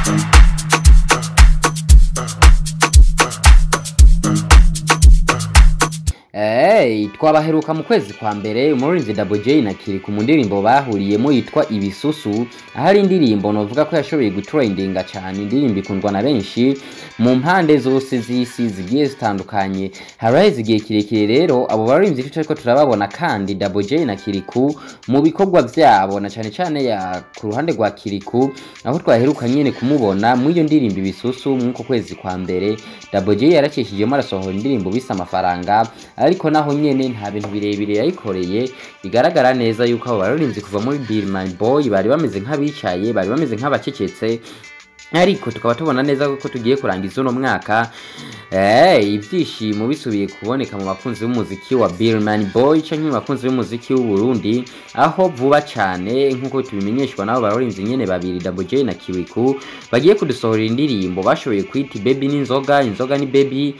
Hey, twabaheruka mu kwezi kwa mbere umuririmbyi Double J na Kiriku mu ndirimbo bahuriyemo yitwa Ibisusu aho ari indirimbo novuga ko yashoboye gutrendinga cyane indirimbo ikundwa na benshi mu mpande zose z'isi zigiye zitandukanye haraheze igihe kirekire rero abo baririmbyi turiko turababona kandi Double J na Kiriku mu bikorwa vyabo na cyane cyane ya ku ruhande rwa Kiriku aho twaheruka nyene kumubona mu iyo ndirimbo Ibisusu mw'uko kwezi kwa mbere Double J yaracishijemo arasohora indirimbo bisa amafaranga ariko naho nyene nta bintu birebire yayikoreye bigaragara neza yuko abo baririmbyi kuva muri Bill My Boy bari bameze nk'abicaye bari bameze nk'abacecetse ariko tukaba tubona neza ko tugiye kurangiza uno mwaka eh ibyishimo bisubiye kuboneka mu bakunzi b'umuziki wa Bill Man Boy canke mu bakunzi b'umuziki w'u Burundi aho vuba cyane nk'uko tubimenyeshwa nabo baririmbyi nyene babiri Double J na Kiriku bagiye kudusohorera indirimbo bashoboye kwita Baby n'inzoga inzoga ni Baby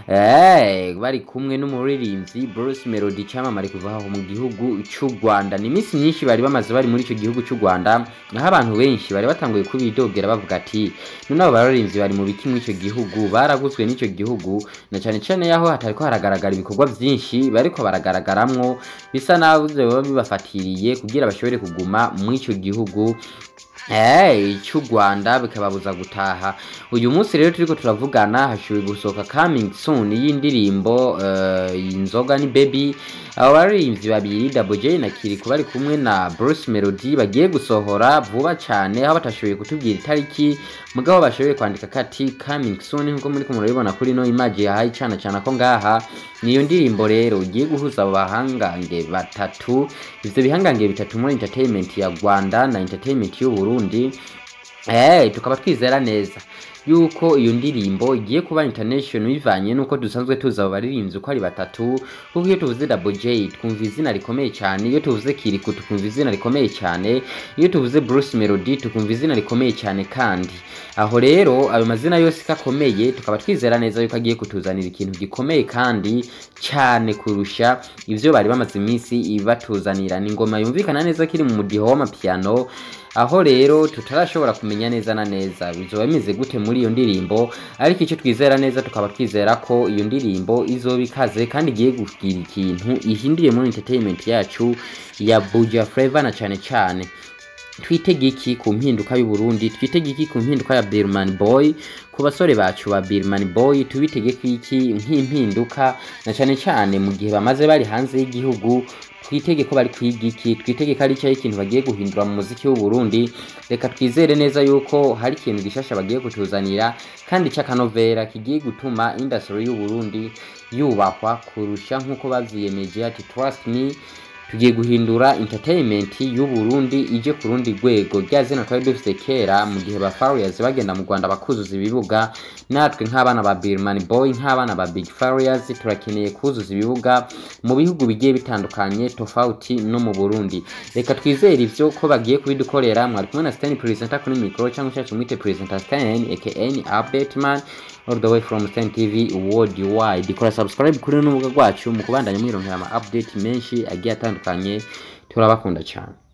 eh bari kumwe n'umuririmbyi Bruce Melody cyamamare kuva aho mu gihugu cy'u Rwanda ni iminsi myinshi bari bamaze bari muri icyo gihugu cy'u Rwanda aho abantu benshi bari batanguye kubidogera bavuga ati none abo baririmbyi bari mu biki muri icyo gihugu baraguzwe n'icyo gihugu na cyane cyane yaho hatariko haragaragara ibikorwa byinshi bariko baragaragaramwo bisa naho biba bibafatiriye kugira bashobore kuguma muri icyo gihugu Hey, cy'u Rwanda bikababuza gutaha uyu munsi rero turiko turavugana hashoboye gusohoka coming soon y'indirimbo uh, inzoga ni baby abo baririmbyi babiri Double J na Kiriku bari kumwe na Bruce Melody bagiye gusohora vuba cyane aho batashoboye kutubwira itariki mugabo bashoboye kwandika kati coming soon nkuko muri kumurabibona kuri no image yahaye cana cana ko ngaha niyo ndirimbo rero ugiye guhuza abo bahangange batatu ivyo bihangange bitatu muri entertainment ya Rwanda na entertainment y'u Burundi eh tukaba twizera neza yuko iyo ndirimbo igiye kuba international bivanye nuko dusanzwe tuzi abo baririmbyi uko ari batatu kuko iyo tuvuze Double J twumva izina rikomeye cyane iyo tuvuze Kiriku tukumva izina rikomeye cyane iyo tuvuze Bruce Melody tukumva izina rikomeye cyane kandi aho rero ayo mazina yose kakomeye tukaba twizera neza yuko agiye kutuzanira ikintu gikomeye kandi cyane kurusha ivyo bari bamaze iminsi batuzanira ni ingoma yumvikana neza kiri mu mudiho w'amapiano aho rero tutarashobora kumenya neza na neza bizoba bimeze gute muri iyo ndirimbo ariko icyo twizera neza tukaba twizera ko iyo ndirimbo izoba ikaze kandi igiye kugira ikintu ihinduriye muri entertainment yacu ya Buja Flavor na cyane cyane twitege iki ku mpinduka y'u Burundi twitege iki ku mpinduka ya Birman Boy ku basore bacu ba Birman Boy tubitege iki nk'impinduka na cyane cyane mu gihe bamaze bari hanze y'igihugu twitege ko bari kwiga iki twitege ko ari cyo ikintu bagiye guhindura mu muziki w'u Burundi reka twizere neza yuko hari ikintu gishasha bagiye kutuzanira kandi cy'akanovera kigiye gutuma industry y'u Burundi yubahwa kurusha nk'uko bavyiyemeje ati trust me tugiye guhindura entertainment y'u Burundi ije ku rundi rwego rya zina twari dufite kera mu gihe ba Farious bagenda mu Rwanda bakuzuza ibibuga natwe nk'abana ba Birman Boy nk'abana ba Big Farious turakeneye kuzuza ibibuga mu bihugu bigiye bitandukanye tofauti no mu Burundi reka twizere ivyo ko bagiye kubidukorera mwari kumwe na Stan presenter kuri micro cyangwa cyacu mwite presenter Stan aka Update Man all the way from Stan TV worldwide kora subscribe kuri n'urubuga rwacu mu kubandanya mwironkera ama update menshi agiye atandukanye turabakunda cyane